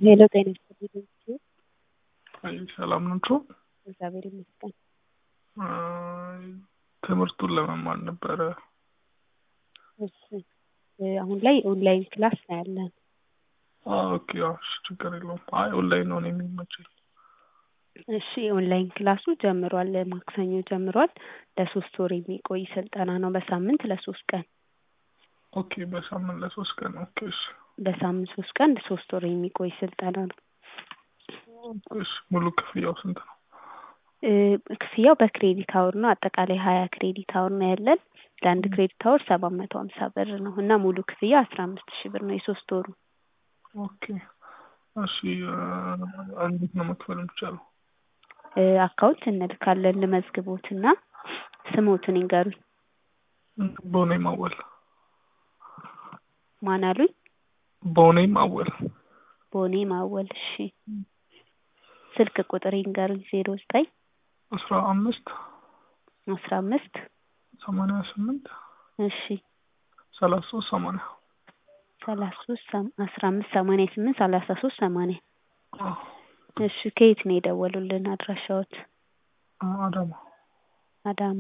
ሄሎ ጤና ይስጥልኝ። አይ ሰላም ናችሁ? እግዚአብሔር ይመስገን። አይ ትምህርቱን ለመማር ነበረ። እሺ አሁን ላይ ኦንላይን ክላስ ነው ያለን። ኦኬ አዎ፣ እሺ ችግር የለውም። አይ ኦንላይን ነው እኔ የሚመቸኝ። እሺ ኦንላይን ክላሱ ጀምሯል። ማክሰኞ ጀምሯል። ለሶስት ወር የሚቆይ ስልጠና ነው። በሳምንት ለሶስት ቀን ኦኬ በሳምንት ለሶስት ቀን ኦኬ እሺ በሳምንት ሶስት ቀን ሶስት ወር የሚቆይ ስልጠና ነው። እሺ ሙሉ ክፍያው ስንት ነው? እ ክፍያው በክሬዲት አወር ነው። አጠቃላይ ሀያ ክሬዲት አወር ነው ያለን። ለአንድ ክሬዲት አወር ሰባት መቶ ሀምሳ ብር ነው እና ሙሉ ክፍያ አስራ አምስት ሺህ ብር ነው የሶስት ወሩ። ኦኬ እሺ እ እንዴት ነው መክፈል የሚቻለው? እ አካውንት እንልካለን ልመዝግቦትና ስሞትን ይንገሩኝ። ቦኔም አወል ማን አሉኝ? ቦኔም አወል ቦኔ ማወል። እሺ ስልክ ቁጥር ይንገሩኝ። ዜሮ ዘጠኝ አስራ አምስት አስራ አምስት ሰማንያ ስምንት እሺ ሰላሳ ሶስት ሰማንያ ሰላሳ ሶስት አስራ አምስት ሰማንያ ስምንት ሰላሳ ሶስት ሰማንያ አዎ እሺ ከየት ነው የደወሉልን አድራሻዎት? አዳማ አዳማ።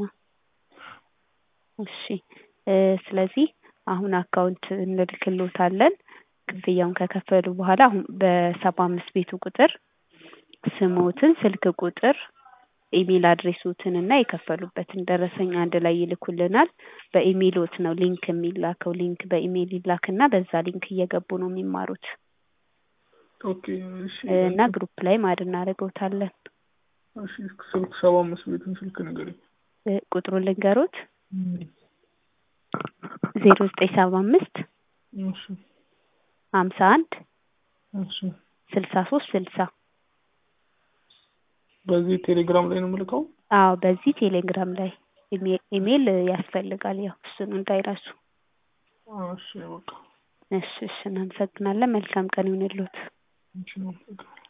እሺ እ ስለዚህ አሁን አካውንት እንልክሎታለን። ክፍያውን ከከፈሉ በኋላ አሁን በሰባ አምስት ቤቱ ቁጥር ስሞትን፣ ስልክ ቁጥር፣ ኢሜል አድሬሶትን እና የከፈሉበትን ደረሰኝ አንድ ላይ ይልኩልናል። በኢሜይሎት ነው ሊንክ የሚላከው። ሊንክ በኢሜይል ይላክና በዛ ሊንክ እየገቡ ነው የሚማሩት ኦኬ እሺ እና ግሩፕ ላይ ማድ እናደርገውታለን። እሺ ስልክ ሰባ አምስት ቤትን ስልክ ንገረኝ። እ ቁጥሩን ልንገሮት ዜሮ ዘጠኝ ሰባ አምስት እሺ ሀምሳ አንድ እሺ ስልሳ ሶስት ስልሳ በዚህ ቴሌግራም ላይ ነው የምልከው? አዎ በዚህ ቴሌግራም ላይ ኢሜል ኢሜል ያስፈልጋል። ያው እሱን እንዳይረሱ። እሺ በቃ እሺ እሺ እናመሰግናለን። መልካም ቀን ይሁንልዎት። እሺ ነው